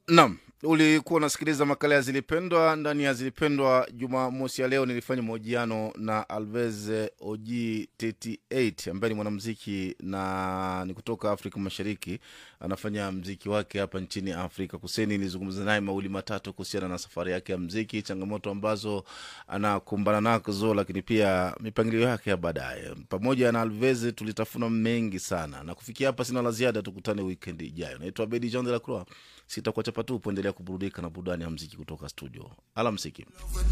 Naam, ulikuwa unasikiliza makala ya Zilipendwa. Ndani ya Zilipendwa Jumamosi ya leo nilifanya mahojiano na Alvez Oji 38 ambaye ni mwanamziki na ni kutoka Afrika Mashariki, anafanya mziki wake hapa nchini Afrika Kusini. Nilizungumza naye mawili matatu kuhusiana na safari yake ya mziki, changamoto ambazo anakumbana nazo, lakini pia mipangilio yake ya baadaye. Pamoja na Alvez tulitafuna mengi sana, na kufikia hapa sina la ziada. Tukutane wikendi ijayo. Naitwa Bedi Jean de la Croix, sitakuacha patupu. Endelea kuburudika na burudani ya mziki kutoka studio. Alamsiki.